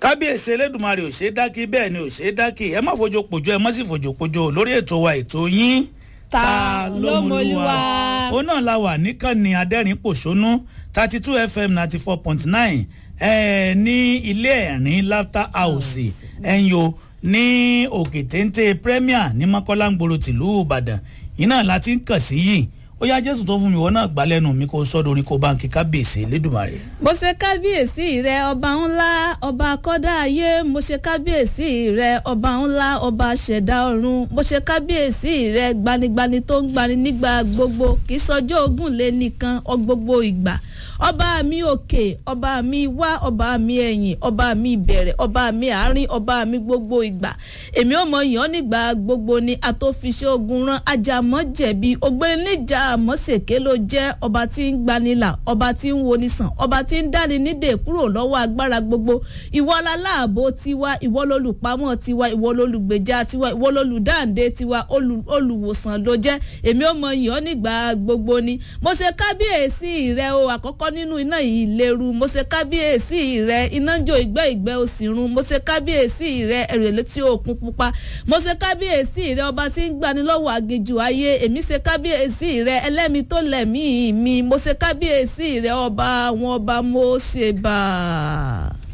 kábíyèsí elédùnmarè ò ṣeé dákì bẹ́ẹ̀ ni ò ṣeé dákì ẹ má fojú pojú ẹ má sì fojú pojú lórí ètò wa ètò yín Ta ló mọlúwa? ó náà la wà níkànnì adẹ́rìn pòṣónú thirty two fm ninety four point nine ní ilé ẹ̀rín laughter house ẹ̀yọ́ ní òkè téńté premier ní mọ́kọ́lá ń gbòòrò tìlú ìbàdàn iná láti ń kàn sí yìí ó yá jésù tó fún mi ìwọ náà gbá lẹ́nu mi kó sọ́dọ̀ orin kó báńkì kábíyèsí elédùnmarè. mo ṣe kábíyèsí rẹ ọba ńlá ọba kọ́dá ayé mo ṣe kábíyèsí rẹ ọba ńlá ọba ṣẹ̀dá ọ̀run mo ṣe kábíyèsí rẹ gbanigbani tó ń gbani nígbà gbogbo kì í sọjọ́ ogún lé nìkan ọ gbogbo ìgbà ọba mi òkè ọba mi wá ọba mi ẹ̀yìn ọba mi ìbẹ̀rẹ̀ ọba mi àárín ọba mi gbogbo ìgbà èmi ò mọ yàn nígbà gbogbo ni àtòfiṣẹ́ ogun rán ajamọ́ jẹ̀bi ògbẹ́ni níjà àmọ́sèké ló jẹ́ ọba tí ń gbanilà ọba tí ń woni sàn ọba tí ń dáni nídè kúrò lọ́wọ́ agbára gbogbo ìwọ láláàbò tiwa ìwọ lolùpamọ́ tiwa ìwọ lolùgbèjà tiwa ìwọ lolùdáǹdè tiwa olùwòsàn ló jẹ́ èmi ò mọ yàn nígbà gbogbo ni mo ṣe kábíyèsí rẹ o àkọ́kọ́ nínú iná yìí léru mo ṣe kábíyèsí rẹ iná ń jó ìgbẹ́ ìgbẹ́ òsì run mo ṣe kábíyèsí rẹ ẹ̀rẹ̀ létí òkun pupa mo ṣe kábíyèsí rẹ ọba tí ń gbani lọ́wọ́ àgejù ayé èmi ṣe kábíyèsí rẹ ẹlẹ́mi tó lẹ̀mí mi mo ṣe kábíyèsí rẹ ọba àwọn ọba mo ṣe bá a.